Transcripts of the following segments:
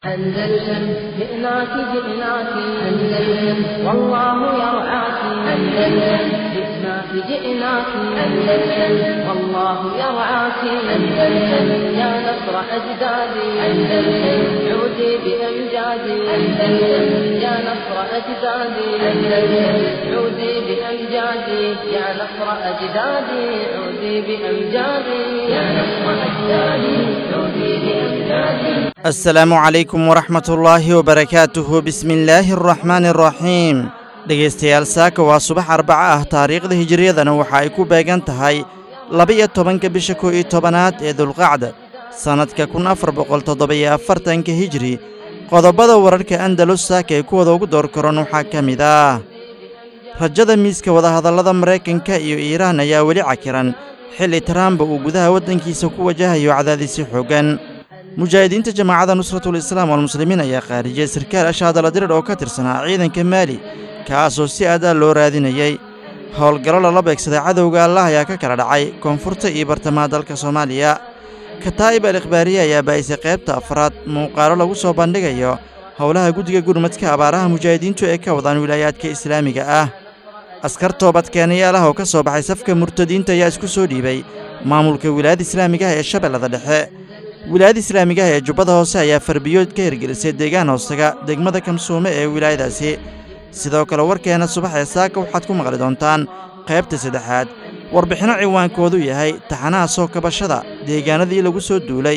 أندلسن جئناك جئناك أندلسن والله يرعاك أندلسن جئناك جئناك أندلسن والله يرعاك أندلسن يا نصر أجدادي أندلسن عودي بأمجادي أندلسن يا نصر أجدادي أندلسن عودي بأمجادي يا نصر أجدادي عودي بأمجادي يا نصر أجدادي عودي بأمجادي asalaamu calaykum waraxmatullaahi wabarakaatuhu bismillaahi araxmaani araxiim dhegaystayaal saaka waa subax arbaco ah taariikhda hijiriyadana waxa ay ku beegan tahay laba-iyo tobanka bisha kow iyo tobanaad ee dulqacda sannadka kun afar boqol toddoba-iyo afartanka hijiri qodobada wararka andalus saaka ee kuwada ugu door karan waxaa ka mid ah rajada miiska wadahadallada maraykanka iyo iiraan ayaa weli cakiran xilli trumba uu gudaha waddankiisa ku wajahayo cadaadisyo xooggan mujaahidiinta jamaacadda nusratul islaam walmuslimiin ayaa khaarijiyey sarkaal ashaadala dirir oo ka tirsanaa ciidanka maali kaasoo si adaa loo raadinayey howlgallo lala beegsaday cadowga allah ayaa ka kala dhacay koonfurta iyo bartamaha dalka soomaaliya kataa'ib al ikhbaariye ayaa baa'isay qaybta afraad muuqaalo lagu soo bandhigayo howlaha guddiga gurmadka abaaraha mujaahidiintu ee ka wadaan wilaayaadka islaamiga ah askar toobadkeenayaal ah oo ka soo baxay safka murtadiinta ayaa isku soo dhiibay maamulka wilaayadda islaamiga ah ee shabeellada dhexe wilaayada islaamigaha ee jubbada hoose ayaa farbiyood ka hirgelisay deegaan hoostaga degmada kamsuume ee wilaayadaasi sidoo kale warkeenna subax ee saaka waxaad ku maqli doontaan qaybta saddexaad warbixinno ciwaankoodu yahay taxanaha soo kabashada deegaanadii lagu soo duulay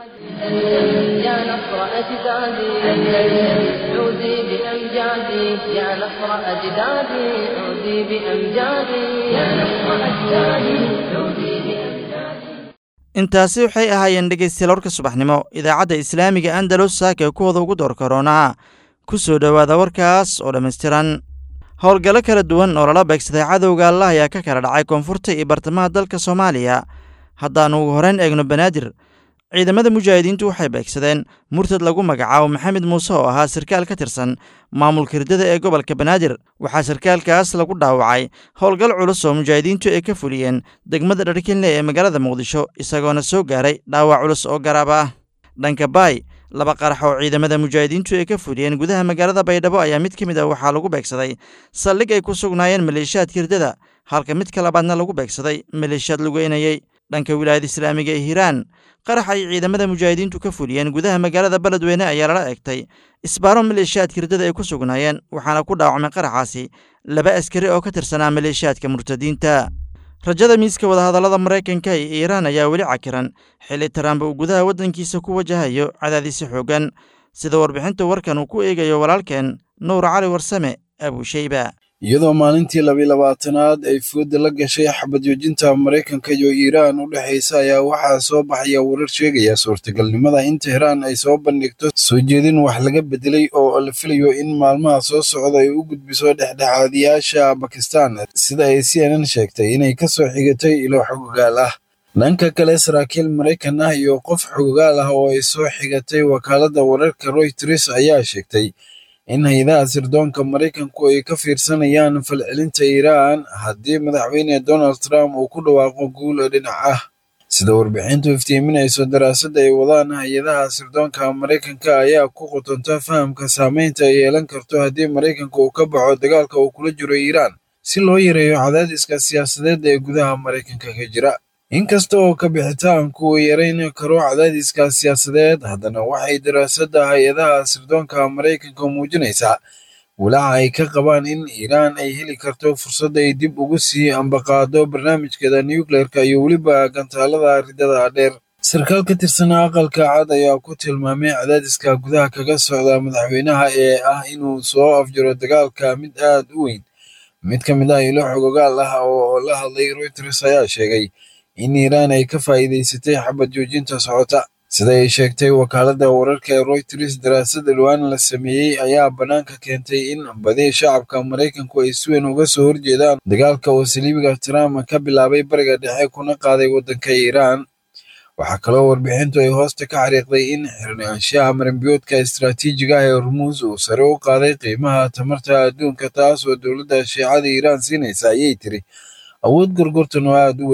يا نصر أجدادي أندلسن عودي بأمجادي يا نصر أجدادي عودي بأمجادي يا نصر أجدادي عودي بأمجادي intaasi waxay ahaayeen dhegaystayaal warka subaxnimo idaacadda islaamiga andalus saaka ee kuwada ugu door karoonaa ku soo dhowaada warkaas oo dhammaystiran howlgallo kala duwan oo lala beegsaday cadowga allah ayaa ka kala dhacay koonfurta iyo bartamaha dalka soomaaliya haddaannu ugu horrayn eegno banaadir ciidamada mujaahidiintu waxay beegsadeen murtad lagu magacaabo maxamed muuse oo ahaa sarkaal ka tirsan maamulka hirdada ee gobolka banaadir waxaa sarkaalkaas lagu dhaawacay howlgal culus oo mujaahidiintu ay ka fuliyeen degmada dharkinle ee magaalada muqdisho isagoona soo gaaray dhaawac culus oo garaab ah dhanka baay laba qarax oo ciidamada mujaahidiintu ay ka fuliyeen gudaha magaalada baydhabo ayaa mid ka mid ah waxaa lagu beegsaday saldhig ay ku sugnaayeen maleeshiyaadka hirdada halka midka labaadna lagu beegsaday maleeshiyaad lugeynayey dhanka wilaayada islaamiga ee hiiraan qarax ay ciidamada mujaahidiintu ka fuliyeen gudaha magaalada beledweyne ayaa lala egtay isbaaro maleeshiyaadka hirdada ay ku sugnaayeen waxaana ku dhaawacmay qaraxaasi laba askari oo ka tirsanaa maleeshiyaadka murtadiinta rajada miiska wadahadallada maraykanka iyo iiraan ayaa weli cakiran xilli trump uu gudaha waddankiisa ku wajahayo cadaadisyo xooggan sida warbixinta warkan uu ku eegayo walaalkeen nuur cali warsame abuusheyba iyadoo maalintii labaylabaatanaad ay fooda la gashay xabad joojinta maraykanka iyo iiraan u dhexaysa ayaa waxaa soo baxaya warar sheegaya suurtagalnimada in tehraan ay soo bandhigto soo jeedin wax laga bedelay oo la filayo in maalmaha soo socda ay u gudbiso dhexdhexaadiyaasha bakistan sida ay c n n sheegtay inay ka soo xigatay ilo xogogaal ah dhanka kale saraakiil maraykan ah iyo qof xogogaal ah oo ay soo xigatay wakaaladda wararka royters ayaa sheegtay in hay-adaha sirdoonka maraykanku ay ka fiirsanayaan falcelinta iiraan haddii madaxweyne donald trump uu ku dhawaaqo guul dhinac ah sida warbixintu iftiiminayso daraasadda ay wadaan hay-adaha sirdoonka maraykanka ayaa ku qotonta fahamka saameynta ay yeelan karto haddii maraykanka uu ka baxo dagaalka uu kula jiro iiraan si loo yareeyo cadaadiska siyaasadeed ee gudaha maraykanka ka jira inkasta oo ka bixitaanku uu yarayn karo cadaadiska siyaasadeed haddana waxay daraasadda hay-adaha sirdoonka maraykanka muujinaysaa walaaca ay ka qabaan in iiraan ay heli karto fursad ay dib ugu sii ambaqaado barnaamijkeeda nucleerka iyo weliba gantaalada ridada dheer sarkaal ka tirsanaa aqalka cad ayaa ku tilmaamay cadaadiska gudaha kaga socda madaxweynaha ee ah inuu soo afjaro dagaalka mid aad u weyn mid ka mid ah ilo xogogaal ah oo la hadlay reuters ayaa sheegay in iiraan ay ka faa'iidaysatay xabad joojinta socota sida ay sheegtay wakaaladda wararka ee royters daraasad dhowaan la sameeyey ayaa bannaanka keentay in badi shacabka maraykanku ay si weyn uga soo horjeedaan dagaalka oo saliibiga trump ka bilaabay bariga dhexe kuna qaaday waddanka iiraan waxaa kaloo warbixintu ay hoosta ka xariiqday in xirnaanshaha maranbiyoodka istaraatiijiga ah ee hormuus uu sare u qaaday qiimaha tamarta adduunka taas oo dowladda shiicada iiraan siinaysa ayay tiri awood gorgortan oo aad u weyn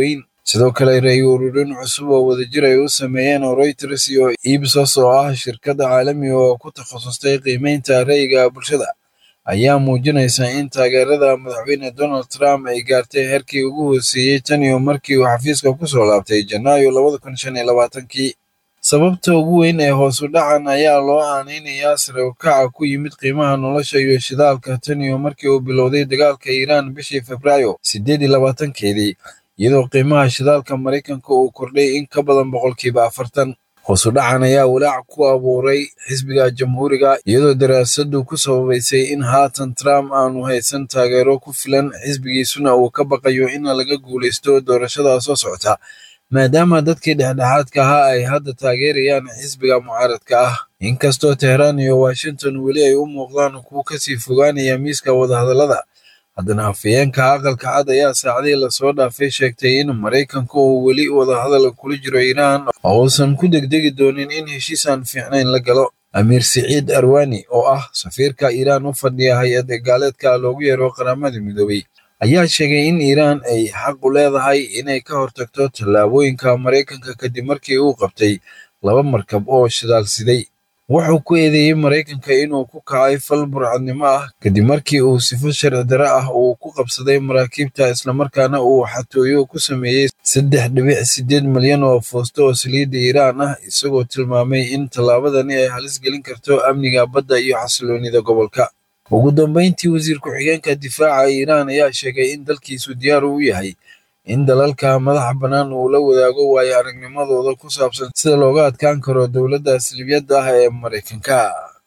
sidoo kale ray ururin cusub oo wadajir ay u sameeyeen oo reuters iyo ibsos oo ah shirkadda caalamiga oo ku takhasustay qiimeynta ra'yiga bulshada ayaa muujinaysa in taageerada madaxweyne donald trump ay gaartay heerkii ugu hooseeyey tan iyo markii uu xafiiska ku soo laabtay janaayo labada kun shan iyo labaatankii sababta ugu weyn ee hoosu dhacan ayaa loo aaneynayaa sare u kaca ku yimid qiimaha nolosha iyo shidaalka tan iyo markii uu bilowday dagaalka iiraan bishii febraayo siddeed iyo labaatankeedii iyadoo qiimaha shidaalka maraykanka uu kordhay in ka badan boqolkiiba afartan hoosu dhacan ayaa walaac ku abuuray xisbiga jamhuuriga iyadoo daraasaddu ku sababaysay in haatan trump aanu haysan taageero ku filan xisbigiisuna uu ka baqayo in laga guulaysto doorashada soo socota maadaama dadkii dhexdhexaadka ahaa ay hadda taageerayaan xisbiga mucaaradka ah inkastoo teheraan iyo washington weli ay u muuqdaan kuwa kasii fogaanaya miiska wadahadallada haddana afhayeenka aqalka cad ayaa saacadii lasoo dhaafay sheegtay in maraykanka uu weli wadahadal kula jiro iiraan oo uusan ku degdegi doonin in heshiisaan fiicnayn la galo amiir siciid arwani oo ah safiirka iiraan u fadhiya hay-adda gaaleedka loogu yeero qaramada midoobay ayaa sheegay in iiraan ay xaq u leedahay inay ka hortagto tallaabooyinka maraykanka kadib markii uu qabtay laba markab oo shidaal siday wuxuu ku eedeeyey maraykanka inuu ku kacay fal burcadnimo ah kadib markii uu sifo sharci dare ah uu ku qabsaday maraakiibta islamarkaana uu xatooyo ku sameeyey saddex dhibic siddeed milyan oo foosto oo saliidda iiraan ah isagoo tilmaamay in tallaabadani ay halis gelin karto amniga badda iyo xasiloonida gobolka ugu dambeyntii wasiir ku-xigeenka difaaca iiraan ayaa sheegay in dalkiisu diyaar u yahay in dalalka madaxa bannaan uu la wadaago waayo aragnimadooda ku saabsan sida looga adkaan karo dowladda salibiyadda ah ee maraykanka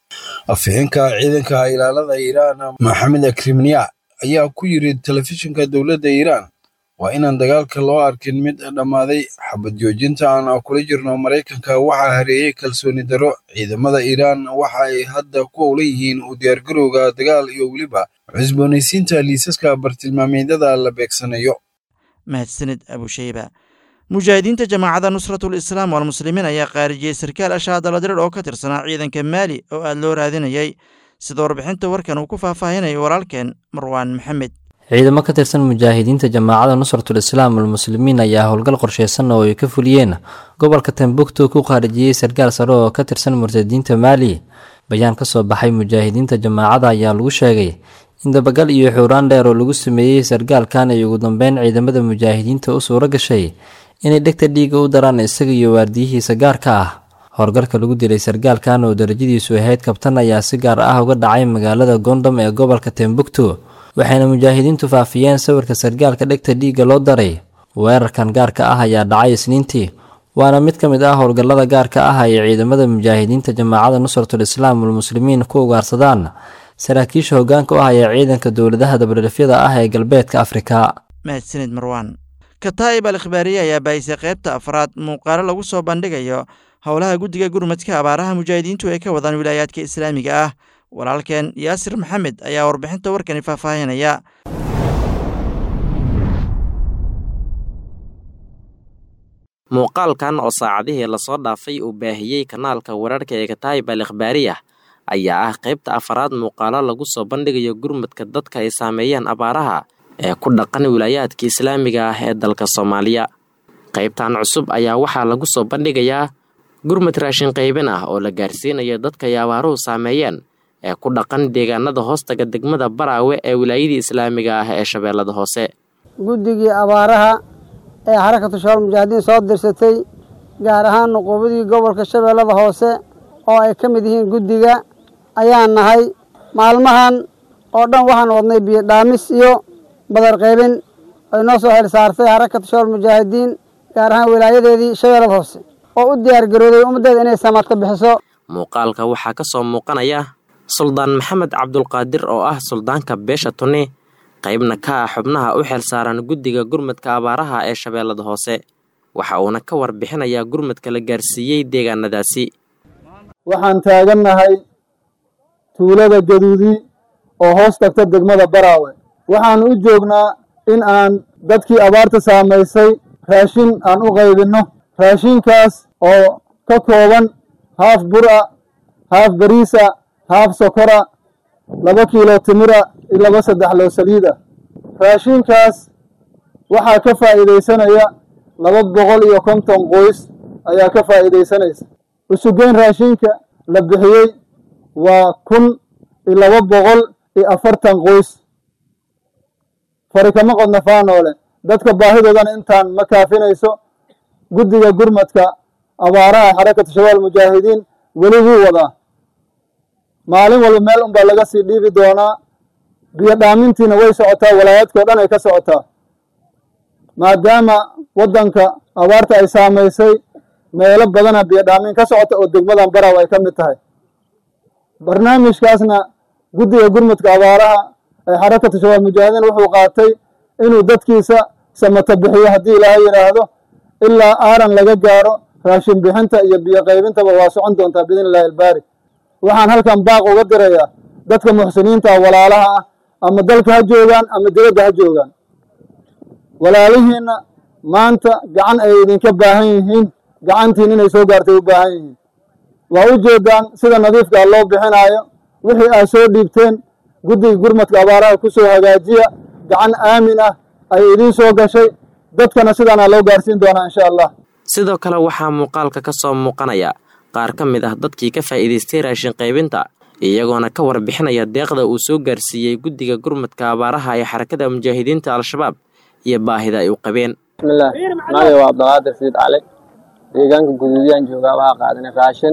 afixinka ciidanka ilaalada iiraan maxamed akrimniya ayaa ku yiri telefishinka dowladda iiraan waa inaan dagaalka loo arkin mid dhammaaday xabad joojinta aan kula jirno maraykanka waxaa hareeyey kalsooni darro ciidamada iiraan waxa ay hadda ku owlan yihiin u diyaargarowga dagaal iyo weliba cusboonaysiinta liisaska bartilmaameedyada la beegsanayo mahadsanid abusheyba mujaahidiinta jamaacadda nusratul islaam walmuslimiin ayaa qaarijiyey sarkaal ashaadaladirar oo ka tirsanaa ciidanka maali oo aad loo raadinayay sida warbixinta warkan uu ku faahfaahinayo walaalkeen marwaan maxamed ciidamo ka tirsan mujaahidiinta jamaacadda nusratul islaam walmuslimiin ayaa howlgal qorsheysan oo ay ka fuliyeen gobolka tambuktu ku qaarijiyey sarkaal sare oo ka tirsan murtadiinta maali bayaan ka soo baxay mujaahidiinta jamaacada ayaa lagu sheegay in dabagal iyo xuuraan dheer oo lagu sameeyey sarkaalkan ay ugu dambeyn ciidamada mujaahidiinta u suuro gashay inay dhegta dhiiga u daraan isaga iyo waardiyihiisa gaarka ah howlgalka lagu dilay sarkaalkan oo darajadiisu ahayd kabtan ayaa si gaar ah uga dhacay magaalada gondom ee gobolka tembuktu waxayna mujaahidiintu faafiyeen sawirka sarkaalka dhegta dhiigga loo daray weerarkan gaarka ah ayaa dhacay isniintii waana mid ka mid ah howlgallada gaarka ah ay ciidamada mujaahidiinta jamaacadda nusratul islaam walmuslimiin ku ugaarsadaan saraakiisha hoggaanka u ah ee ciidanka dowladaha dabadhelfyada ah ee galbeedka afrika mahadsanid marwaan kataa'ib al ikhbaariye ayaa bahisay qaybta afraad muuqaalo lagu soo bandhigayo howlaha guddiga gurmadka abaaraha mujaahidiintu ay ka wadaan wilaayaadka islaamiga ah walaalkeen yaasir maxamed ayaa warbixinta warkani faahfaahinaya muuqaalkan oo saacadihii lasoo dhaafay uu baahiyey kanaalka wararka ee kataa'ib al ikhbaariya ayaa ah qaybta afaraad muuqaalo lagu soo bandhigayo gurmadka dadka ay saameeyeen abaaraha ee ku dhaqan wilaayaadka islaamiga ah ee dalka soomaaliya qaybtan cusub ayaa waxaa lagu soo bandhigayaa gurmad raashin qaybin ah oo la gaarsiinayo dadka ay abaaruhu saameeyeen ee ku dhaqan deegaanada hoostaga degmada baraawe ee wilaayadii islaamiga ah ee shabeellada hoose guddigii abaaraha ee xarakatu shabaal mujaahidiin soo dirsatay gaar ahaan nuquubadii gobolka shabeellada hoose oo ay ka mid yihiin guddiga ayaan nahay maalmahan oo dhan waxaan wadnay biyo dhaamis iyo badar qaybin ay noo soo xil saartay xarakatu shabaal mujaahidiin gaar ahaan wilaayadeedii shabeellada hoose oo u diyaargarooday ummaddeeda inay samaad ka bixiso muuqaalka waxaa ka soo muuqanaya suldaan maxamed cabdulqaadir oo ah suldaanka beesha tuni qaybna ka ah xubnaha u xil saaran guddiga gurmadka abaaraha ee shabeellada hoose waxa uuna ka warbixinayaa gurmadka la gaarsiiyey deegaanadaasi waxaan taagannahay tuulada gaduudi oo hoos tagta degmada baraawe waxaan u joognaa in aan dadkii abaarta saamaysay raashin aan u qaybinno raashinkaas oo ka kooban haaf bura haaf bariisa haaf sokora laba kiilo timira iyo laba saddex loo saliida raashinkaas waxaa ka faa'iidaysanaya laba boqol iyo konton qoys ayaa ka faa'iidaysanaysa usugeyn raashinka la bixiyey waa kun iyo laba boqol iyo afartan qoys fari kama qodna faanoole dadka baahidoodana intaan ma kaafinayso guddiga gurmadka abaaraha xarakatu shabaab mujaahidiin weli wuu wadaa maalin walba meel unbaa laga sii dhiibi doonaa biyo dhaamintiina way socotaa walaayaadkao dhan ay ka socotaa maadaama waddanka abaarta ay saamaysay meelo badana biyo dhaamin ka socota oo degmadan baraw ay ka mid tahay barnaamijkaasna guddiga gurmudka abaaraha ee xarakatu shabaab mujaahidiin wuxuu qaatay inuu dadkiisa samata bixiyo haddii ilaahay yidhaahdo ilaa aaran laga gaaro raashin bixinta iyo biyo qaybintaba waa socon doontaa biidn illahi albaari waxaan halkan baaq uga dirayaa dadka muxsiniinta walaalaha ah ama dalka ha joogaan ama dibadda ha joogaan walaalihiinna maanta gacan ay idinka baahan yihiin gacantiin inay soo gaartay u baahan yihiin waa u jeedaan sida nadiifkaa loo bixinaayo wixii aad soo dhiibteen guddiga gurmadka abaaraha ku soo hagaajiya gacan aamin ah ay idiin soo gashay dadkana sidaana loo gaarsiin doonaa insha allah sidoo kale waxaa muuqaalka ka soo muuqanaya qaar ka mid ah dadkii ka faa'iidaystay raashin qaybinta iyagoona ka warbixinaya deeqda uu soo gaarsiiyey guddiga gurmadka abaaraha ee xarakada mujaahidiinta al-shabaab iyo baahida ay u qabeen bismillaah magacay waa abdulqaadir siid cali deegaanka guduudiyaan joogaa waxaa qaadanay raashin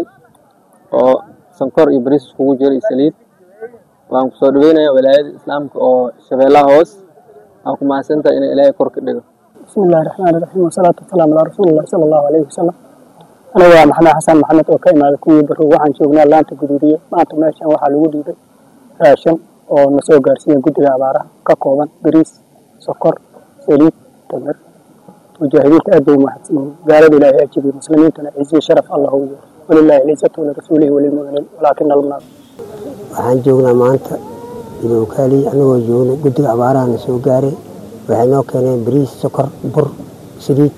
oo sankor iyo bariis iskugu jiro iyo saliid waan kusoo dhaweynaya walaayada islaamka oo shabeellaha hoos waan ku mahadsantahay inay ilaahay kor ka dhigo bismillahi raxmaani raxiim wasalaatu wasalaamu calaa rasuulillahi sala allahu alayhi wasalam aniga waa maxamed xasan maxamed oo ka imaada kuwii barow waxaan joognaa laanta guduudiye maanta meeshan waxaa lagu dhiibay raashin oo na soo gaarsiiya guddiga abaaraha ka kooban bariis sokor saliid tamir mujaahidiinta aad bay umahadsan yihiin gaalada ilaahay ajibiy muslimiintana ciziyo sharaf allah u yeero walilaahi alcizatu walirasuulihi walilmuminiin walaakina almunaaf waxaan joognaa maanta idowkaaliy anagoo joogno guddiga abaaraha na soo gaaray waxay noo keeneen bariis sokor bur saliid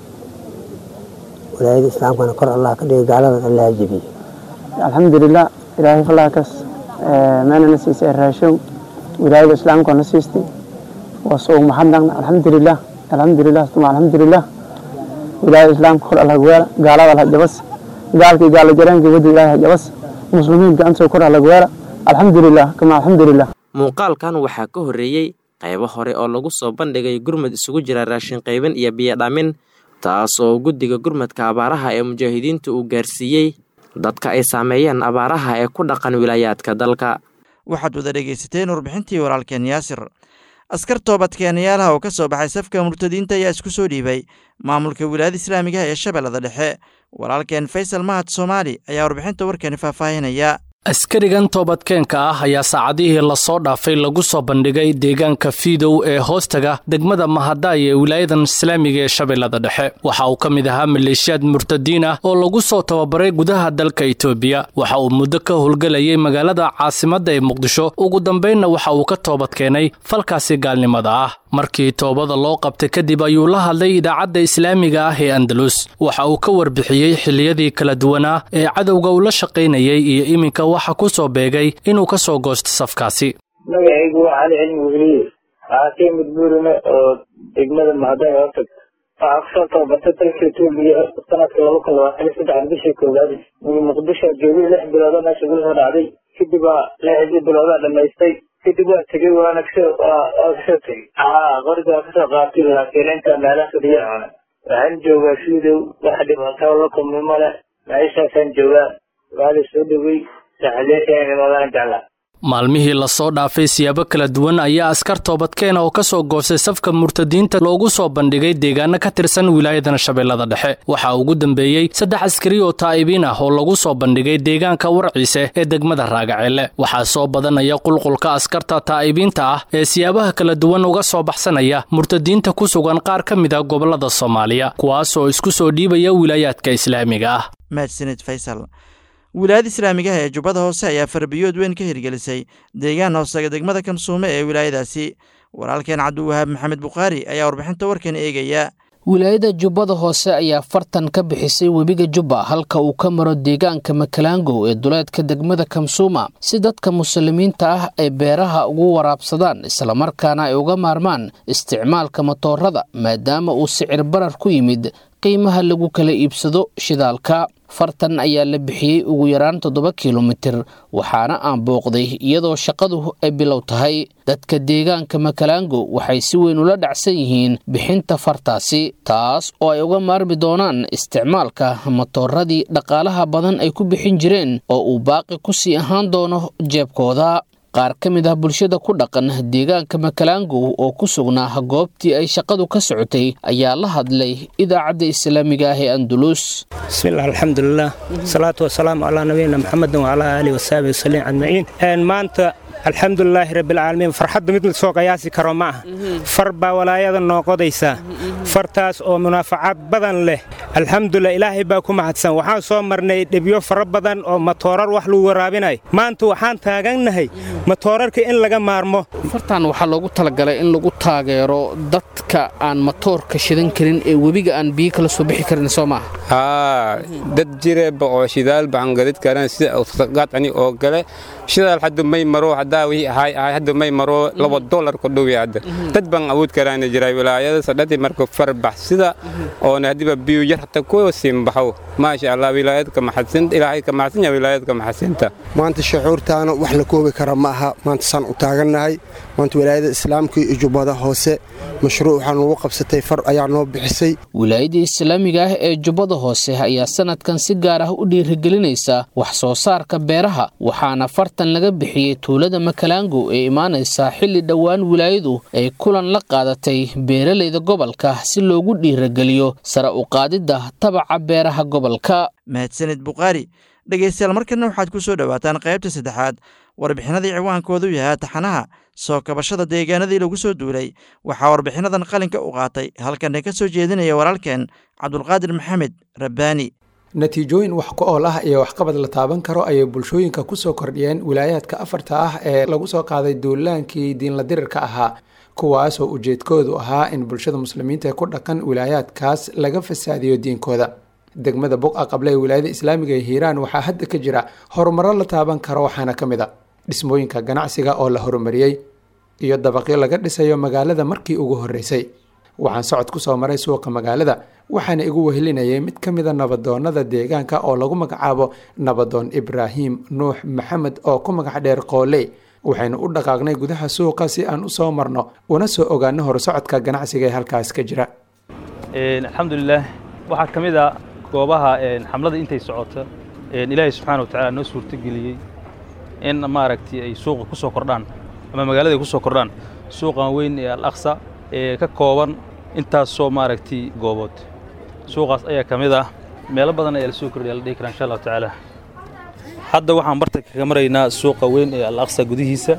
walaayada islaamkana kor allah ka dhigay gaaladan allah jebiyo alxamdulilah ilaahay falaakaas meena na siisay raashow wilaayada islaamka na siistay waa soo mahadnaqna alxamdulilah alxamdulilah tuma alxamdulilah wilaayada islaamka kor allah gawaala gaalada allah jabas gaalkii gaala jareenkii wadda ilaahay jabas muslimiin gacantoo kor allah gawaala alxamdulilah kama alxamdulilah muuqaalkan waxaa ka horreeyey qaybo hore oo lagu soo bandhigay gurmad isugu jira raashin qaybin iyo biyo dhaamin taas oo guddiga gurmadka abaaraha ee mujaahidiinta uu gaarsiiyey dadka ay saameeyeen abaaraha ee ku dhaqan wilaayaadka dalka waxaad wada dhegaysateen warbixintii walaalkeen yaasir askar toobadkeenayaalaha oo ka soo baxay safka murtadiinta ayaa isku soo dhiibay maamulka wilaayada islaamigaha ee shabeellada dhexe walaalkeen faysal mahad soomaali ayaa warbixinta warkeeni faahfaahinaya askarigan toobadkeenka ah ayaa saacadihii lasoo dhaafay lagu soo bandhigay deegaanka fiidow ee hoostaga degmada mahadaay ee wilaayadan islaamiga ee shabeellada dhexe waxa uu ka mid ahaa maleeshiyaad murtadiin ah oo lagu soo tababaray gudaha dalka itoobiya waxa uu muddo ka howlgelayay magaalada caasimadda ee muqdisho ugu dambaynna waxa uu ka toobadkeenay falkaasi gaalnimada ah markii toobada loo qabtay kadib ayuu la hadlay idaacadda islaamiga ah ee andalus waxa uu ka warbixiyey xilliyadii kala duwanaa ee cadowga uu la shaqaynayay iyo iminka waxa ku soo beegay inuu ka soo goosto safkaasi magacaygu waa cali cilmi weliye waxaa ka yimid buurime oo degmada mahadaay hootag waxaa kusoo tababartay dalka etoobiya sanadka laba kun labaatan iyo saddex bishii koowaad muqdisho joogay lix biloodo meesha gula soo dhacday kadib waa lixdii biloodaa dhamaystay kadib waa tegey waana kasoo waa kasoo tegey haa qoriga waa kasoo qaatay laakiin inta meelaha fadhiya waxaan joogaa fiidow wax dhibaato la kulmi male meeshaasaan joogaa waa la soo dhowey saxaleeshaan imaadaan jeclaa maalmihii lasoo dhaafay siyaabo kala duwan ayaa askar toobadkeena oo ka soo goostay safka murtadiinta loogu soo bandhigay deegaano ka tirsan wilaayadan shabeellada dhexe waxaa ugu dambeeyey saddex askari oo taa'ibiin ah oo lagu soo bandhigay deegaanka warciise ee degmada raagaceelle waxaa soo badanaya qulqulka askarta taa'ibiinta ah ee siyaabaha kala duwan uga soo baxsanaya murtadiinta ku sugan qaar ka mid a gobollada soomaaliya kuwaas oo isku soo dhiibaya wilaayaadka islaamiga ah mahadsanid faysal wilaayada islaamigaha ee jubbada hoose ayaa farbiyood weyn ka hirgelisay deegaan hoosaga degmada kamsuume ee wilaayadaasi walaalkeen cabdiwahaab maxamed bukhaari ayaa warbixinta warkan eegaya wilaayada jubbada hoose ayaa fartan ka bixisay webiga jubba halka uu ka maro deegaanka makalaangow ee duleedka degmada kamsuuma si dadka muslimiinta ah ay beeraha ugu waraabsadaan islamarkaana ay uga maarmaan isticmaalka matoorada maadaama uu sicir barar ku yimid qiimaha lagu kala iibsado shidaalka fartan ayaa la bixiyey ugu yaraan toddoba kilomitir waxaana aan booqday iyadoo shaqadu ay bilow tahay dadka deegaanka makalaango waxay si weyn ula dhacsan yihiin bixinta fartaasi taas oo ay uga maarmi doonaan isticmaalka matooradii dhaqaalaha badan ay ku bixin jireen oo uu baaqi ku sii ahaan doono jeebkooda qaar ka mid ah bulshada ku dhaqan deegaanka makalaango oo ku sugnaa goobtii ay shaqadu ka socotay ayaa la hadlay idaacadda islaamiga ah ee andulus bismillaah alxamdulilah salaatu wasalaamu calaa nabiyina maxamedin wacalaa aalihi wasaabihi wasaliim ajmaciin maanta alxamdulilaahi rabbilcaalamiin farxadda mid lasoo qiyaasi karo ma aha far baa walaayada noo qodaysaa fartaas oo munaafacaad badan leh alxamdulilah ilaahay baa ku mahadsan waxaan soo marnay dhibyo fara badan oo matoorar wax lagu waraabinayo maanta waxaan taagannahay matoorarka in laga maarmo fartan waxaa loogu talagalay in lagu taageero dadka aan matoorka shidan karin ee webiga aan biyo kala soo bixi karin soo maaha haa dad jireeba oo shidaal baan gadid karan sida qadcani oo kale shidaal hadda may maro haddaa wixii ahay ahay hadda may maro laba dollar ku dhow hadda dad baan awood karaana jiray wilaayada sadhadii marka farbax sida oona hadiba biyo yar hata ku simbaxo maasha allah wilaayadka maxadsan ilaahay ka maxadsan yahay wilaayadka maxadsinta maanta shucuurtaana wax la koobi kara ma aha maanta saan u taagannahay maanta wilaayada islaamka iyo jubbada hoose mashruuc waxaan ugu qabsatay far ayaa noo bixisay wilaayadda islaamiga ah ee jubbada hoose ayaa sanadkan si gaar ah u dhiirigelinaysa wax soo saarka beeraha waxaana fartan laga bixiyey tuulada makalaango ee imaanaysa xilli dhowaan wilaayadu ay kulan la qaadatay beeralayda gobolka si loogu dhiirigeliyo sare u qaadidda tabaca beeraha gobolka mahadsanid bukhaari dhegaystayaal markana waxaad ku soo dhowaataan qaybta saddexaad warbixinadii ciwaankoodu yahaa taxanaha soo kabashada deegaanadii lagu soo duulay waxaa warbixinadan qalinka u qaatay halkana ka soo jeedinaya walaalkeen cabdulqaadir maxamed rabbaani natiijooyin wax ku ool ah iyo waxqabad la taaban karo ayay bulshooyinka ku soo kordhiyeen wilaayaadka afarta ah ee lagu soo qaaday duulaankii diinla dirirka ahaa kuwaasoo ujeedkoodu ahaa in bulshada muslimiinta ee ku dhaqan wilaayaadkaas laga fasaadiyo diinkooda degmada buqa qable ee wilaayada islaamiga ee hiiraan waxaa hadda ka jira horumaro la taaban karo waxaana ka mid a dhismooyinka ganacsiga oo la horumariyey iyo dabaqyo laga dhisayo magaalada markii ugu horreysay waxaan socod ku soo maray suuqa magaalada waxaana igu wehelinayay mid ka mida nabadoonnada deegaanka oo lagu magacaabo nabadoon ibraahim nuux maxamed oo ku magac dheer qooley waxaynu u dhaqaaqnay gudaha suuqa si aan u soo marno una soo ogaano horsocodka ganacsiga ee halkaas ka jira alxamdulilah waxaa ka mid a goobaha xamlada intay socoto ilaahay subxaana wa tacaala noo suurtogeliyey in maaragtay ay suuqa ku soo kordhaan ama magaalada ay ku soo kordhaan suuqan weyn ee al aqsa ee ka kooban intaasoo maaragtay goobood suuqaas ayaa ka mid ah meelo badan ayaa la soo kordhiya la dhihi karaa insha allahu tacaala hadda waxaan barta kaga maraynaa suuqa weyn ee al aqsa gudihiisa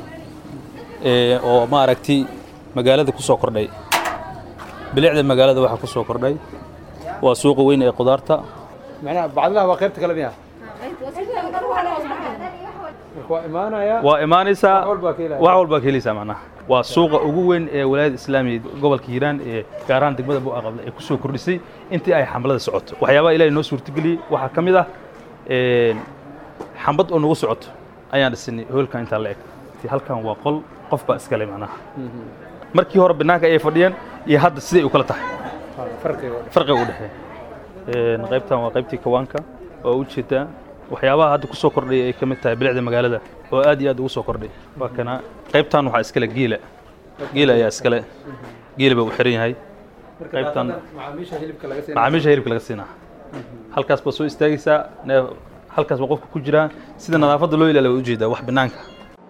oo maaragtay magaalada ku soo kordhay bilicda magaalada waxaa ku soo kordhay waa suuqa weyn ee qudaarta macnaha bacdilaha waa qaybta kale miya waa imaanaya waa imaanaysaa wax walbaa ka helaysaa macnaha waa suuqa ugu weyn ee walaayada islaamiga gobolka hiiraan ee gaar ahaan degmada bu'a qable ee ku soo kordhisay intii ay xamlada socoto waxyaabaha ilaahay noo suurtageliyey waxaa ka mid ah xambad oo nagu socoto ayaan dhisinay hoolkan intaa la eg halkan waa qol qof baa iskale macnaha markii hore banaanka ayay fadhiyeen iyo hadda siday u kala tahay farqiga u dhexeeya qaybtan waa qaybtii kawaanka oo u jeedaa waxyaabaha hadda ku soo kordhay ay ka mid tahay bilicda magaalada oo aad iyo aad ugu soo kordhay waa kana qaybtan waxaa iskale geela geela ayaa iskale geela baa u xiran yahay qaybtan macaamiisha hilibka laga siinaa halkaas baa soo istaagaysaa halkaas baa qofka ku jiraa sida nadaafadda loo ilaaliya waa ujeedaa wax banaanka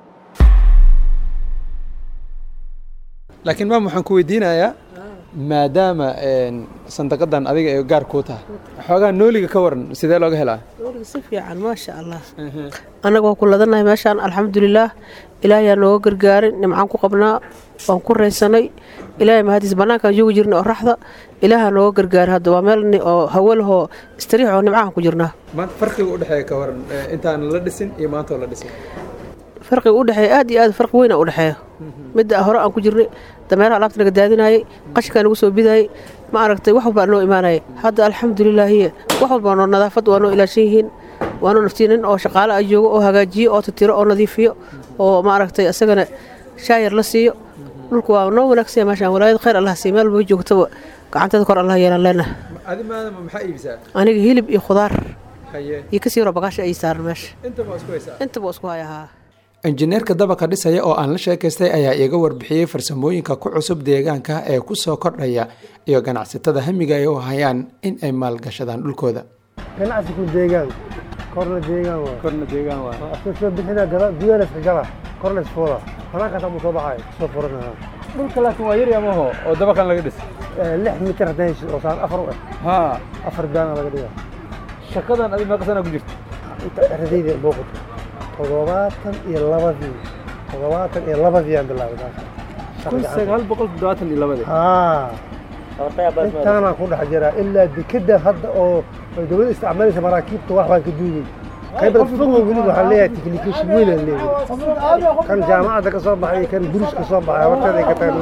laakiin maam waxaan ku weydiinayaa maadaama sandaqadan adiga ay gaar kuu tahay xoogaa nooliga ka waran sidee looga helaa nooliga si fiican maasha allah annaga waan ku ladanahay meeshaan alxamdulilaah ilaahayaa nooga gargaarin nimcaan ku qabnaa waan ku raysanay ilaahay mahadiis bannaankaan joogi jirnay oo raxda ilaahaa nooga gargaaray hadda waa meel oo hawo lahoo istariix oo nimcahan ku jirnaa maanta farqiga u dhexeeya ka waran intaan la dhisin iyo maanta oo la dhisin farqiga u dhexeeya aad iyo aad farqi weyn u dhexeeya midda hore aan ku jirnay dameeraha alaabta naga daadinayay qashinkaa nagu soo bidayay ma aragtay wax walbaa noo imaanaya hadda alxamdulilaahiye wax walbaa noo nadaafad waa noo ilaashan yihiin waa noo naftiin nin oo shaqaale ah joogo oo hagaajiyo oo titiro oo nadiifiyo oo ma aragtay isagana shaayar la siiyo dhulku waa noo wanaagsanya meeshaan walaayad khayr allah siiy meel bay joogtaba gacanteeda kor allah yeelan leenahay adi maadama maxaa iibisaa aniga hilib iyo khudaar haye iyo kasii yaro bagaasha ay saaran meesha intaba waa isku haysaa intaba waa isku haya haa injineerka dabaqa dhisaya oo aan la sheekaystay ayaa iiga warbixiyey farsamooyinka ku cusub deegaanka ee ku soo kordhaya iyo ganacsatada hamiga ay u hayaan in ay maalgashadaan dhulkooda ganacsigu deegaan korna deegaan waa korna deegaan waa asoo soo bixina gala gudaha iska gala korna isfooda banaankaas amuu soo baxay soo furanaha dhulka laakiin waa yar yamaho oo dabaqan laga dhis lix mitir haddaan hesho oo saan afar u eh haa afar daana laga dhiga shaqadan adi meeqa sana ku jirta inta eradayda booqato toddobaatan iyo labadii toddobaatan iyo labadii aan bilaabay kun sagaal boqol toddobaatan iyo labadii haa intaanaan ku dhex jiraa ilaa dekeda hadda oo ay dowladda isticmaalaysa maraakiibta wax baan ka duugay qaybada fogo weli waxaan leeyahay technication weyn aan leeyahay kan jaamacadda ka soo baxay kan buris ka soo baxay horteeda ay ka tahay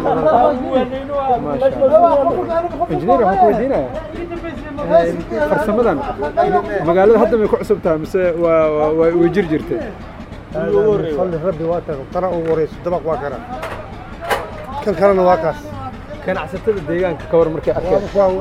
injineer waxaan ku weydiinaya farsamadan magaalada hadda may ku cusub tahay mise waa way jir jirtay falli rabbi waa tahay tana ugu horeyso dabaq waa kana kan kalena waa kaas ganacsatada deegaanka ka war markay arkeen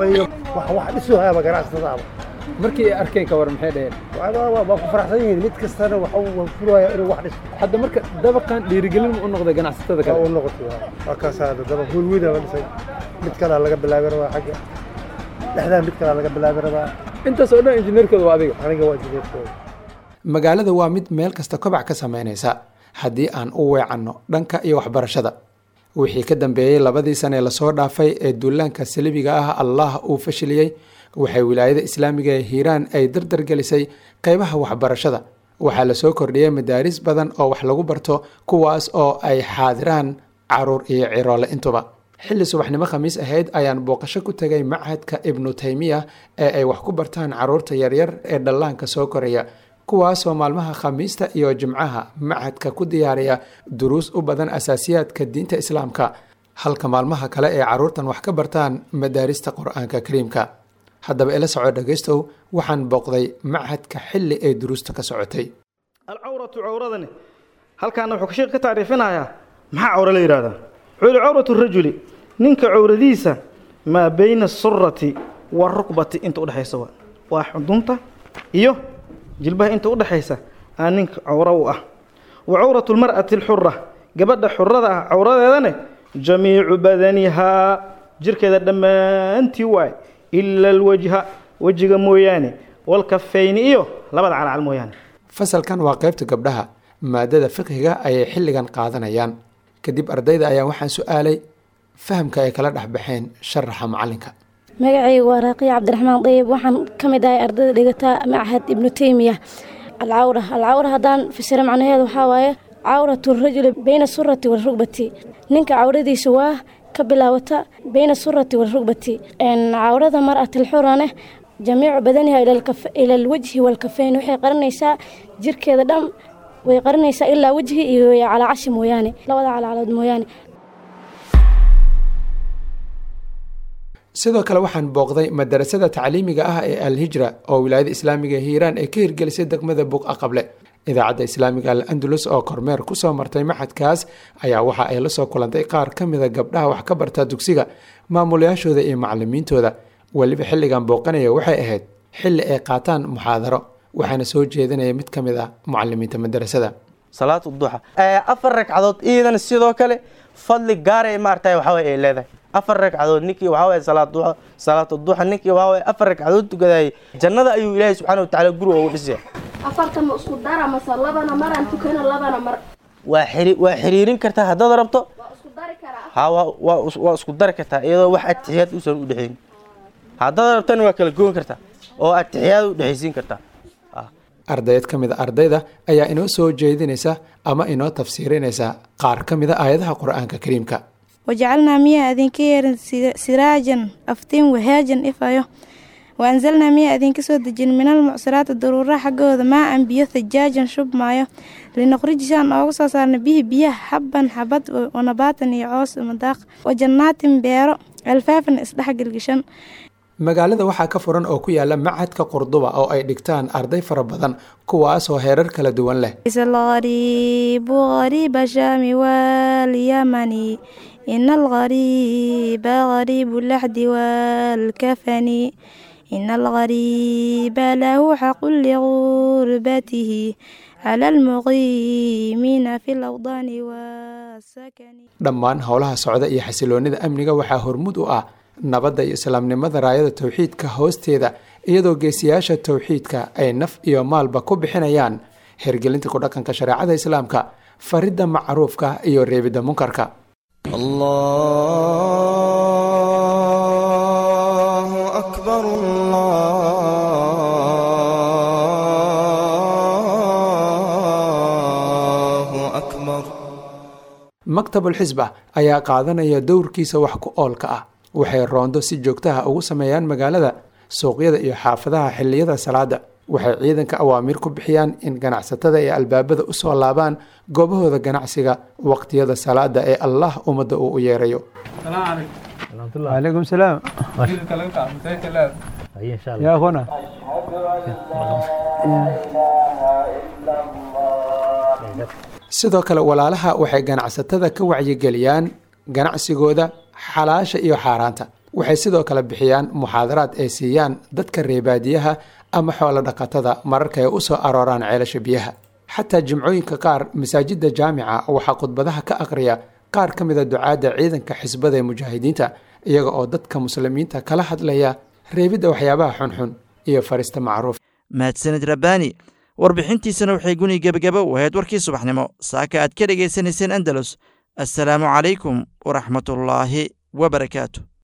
wax wax dhisu hayaaba ganacsatadaaba markii ay arkeen ka war maxay dhaheen waa ku faraxsan yihiin mid kastana waxa uu furaya inuu wax dhiso hadda marka dabaqan dhiirigelin u noqday ganacsatada kale u noqotay waa kaas hadda dabaq hool weyn la dhisay mid kale laga bilaabi rabaa xagga dhexdaa mid kale laga bilaabi rabaa intaas oo dhan injineerkooda waa adiga aniga waa injineerkooda magaalada waa mid meel kasta kobac ka samaynaysa haddii aan u weecanno dhanka iyo waxbarashada wixii ka dambeeyey labadii sane lasoo dhaafay ee duulaanka salibiga ah allah uu fashiliyey waxay wilaayada islaamiga ee hiiraan ay dardargelisay qeybaha waxbarashada waxaa lasoo kordhiyey madaaris badan oo wax lagu barto kuwaas oo ay xaadiraan caruur iyo ciroole intuba xilli subaxnimo khamiis ahayd ayaan booqasho ku tegay machadka ibnu taymiya ee ay wax ku bartaan caruurta yaryar ee dhallaanka soo koraya kuwaasoo maalmaha khamiista iyo jimcaha machadka ku diyaariya duruus u badan asaasiyaadka diinta islaamka halka maalmaha kale ee caruurtan wax ka bartaan madaarista qur-aanka kariimka haddaba ila soco dhegaystow waxaan booqday machadka xilli ay duruusta ka socotay alcawratu cawradani halkaana wuxuu sheekh ka tacriifinayaa maxaa cawro la yidhahdaa wuxuu cawratu rajuli ninka cawradiisa maa bayna asurati warukbati inta udhexaysa waa waa xudunta iyo jilbaha inta udhexaysa aa ninka cawro u ah wa cawratu lmar'ati alxura gabadha xurada ah cawradeedane jamiicu badanihaa jirkeeda dhammaantii waay ila alwajha wejiga mooyaane walkafayni iyo labada calcal mooyaane fasalkan waa qaybta gabdhaha maadada fiqhiga ayay xilligan qaadanayaan kadib ardayda ayaa waxaan su-aalay fahamka ay kala dhexbaxeen sharaxa macalinka magacaygu waa raaqiya cabdiraxmaan dayib waxaan ka mid ahay ardayda dhigata machad ibnu teymiya alcawra alcawra haddaan fasiro macnaheedu waxaa waaye cawratu rajuli bayna surati warugbati ninka cawradiisa waa ka bilaawata bayna surati warugbati cawrada mar'atilxurane jamiicu badaniha ila alwajhi walkafeyn waxay qarinaysaa jirkeeda dhan way qarinaysaa ilaa wejhi iyo calaacashi mooyaane labada calaacalood mooyaane sidoo kale waxaan booqday madarasada tacliimiga ah ee alhijra oo wilaayada islaamiga ee hiiraan ay ka hirgelisay degmada buqa qable idaacadda islaamiga al andalus oo kormeer kusoo martay maxadkaas ayaa waxa ay la soo kulantay qaar ka mida gabdhaha wax ka barta dugsiga maamulayaashooda iyo macalimiintooda weliba xilligan booqanaya waxay ahayd xilli ay qaataan muxaadaro waxaana soo jeedinaya mid ka mid ah mucalimiinta madarasada salaatu duxa afar ragcadood iidan sidoo kale fadli gaara maaragtay waxaa ay leedahay afar ragcadood ninkii waxaa waye salaad duxa salaatu duxa ninkii waxaa waye afar ragcadood tukadayay jannada ayuu ilaahay subxaana watacaala guriga ugu dhisaya afartan ma isku dara mase labana maraan tukana labana mar waa xiri waa xiriirin kartaa haddaad rabto ha waa waa waa isku dari kartaa iyadoo wax atixiyaad uusan u dhexayn haddaad rabtana waa kala goon kartaa oo atixiyaad u dhexaysiin kartaa ardayd ka mid a ardayda ayaa inoo soo jeedinaysa ama inoo tafsiirinaysa qaar ka mid a aayadaha qur-aanka kariimka wajacalnaa miyaa idinka yeerin siraajan aftiin wahaajan ifayo waanzalnaa miyaa idinka soo dejin minal mucsiraati daruura xaggooda maa an biyo thajaajan shub maayo linuqrijisaan ooga soo saarna bihi biyaha xabban xabad wanabaatan iyo coos madaaq wajannaatin beero alfaafan isdhexgelgishan magaalada waxaa ka furan oo ku yaala machadka qurduba oo ay dhigtaan arday fara badan kuwaasoo heerar kala duwan leh algariibu gariiba shaami walyamani ina algariiba gariibu laxdi waalkafani إن الغريب له حق لغربته على المقيمين في الأوطان والسكن dhammaan howlaha socda iyo xasiloonida amniga waxaa hormud u ah nabadda iyo islaamnimada raayada towxiidka hoosteeda iyadoo geesiyaasha towxiidka ay naf iyo maalba ku bixinayaan hergelinta ku dhaqanka shareecada islaamka faridda macruufka iyo reebidda munkarka الله أكبر الله أكبر maktabul xisba ayaa qaadanaya dowrkiisa wax ku oolka ah waxay roondo si joogtaha ugu sameeyaan magaalada suuqyada iyo xaafadaha xilliyada salaada waxay ciidanka awaamiir ku bixiyaan in ganacsatada ay albaabada usoo laabaan goobahooda ganacsiga waqtiyada salaada ee allah ummadda uu u yeerayo عليكم السلام يا أخونا sidoo kale walaalaha waxay ganacsatada ka wacyigeliyaan ganacsigooda xalaasha iyo xaaraanta waxay sidoo kale bixiyaan muxaadaraad ay siiyaan dadka reebaadiyaha ama xoolo dhaqatada mararka ay u soo arooraan ceelasha biyaha xataa jimcooyinka qaar masaajidda jaamica waxaa khudbadaha ka aqriya qaar ka mida ducaadda ciidanka xisbada ee mujaahidiinta iyaga oo dadka muslimiinta kala hadlaya reebidda waxyaabaha xunxun iyo farista macruuf mahadsanid rabbaani warbixintiisana waxay guni gebagaba u ahayd warkii subaxnimo saaka aad ka dhegaysanayseen andalus assalaamu calaykum waraxmatullaahi wabarakaatu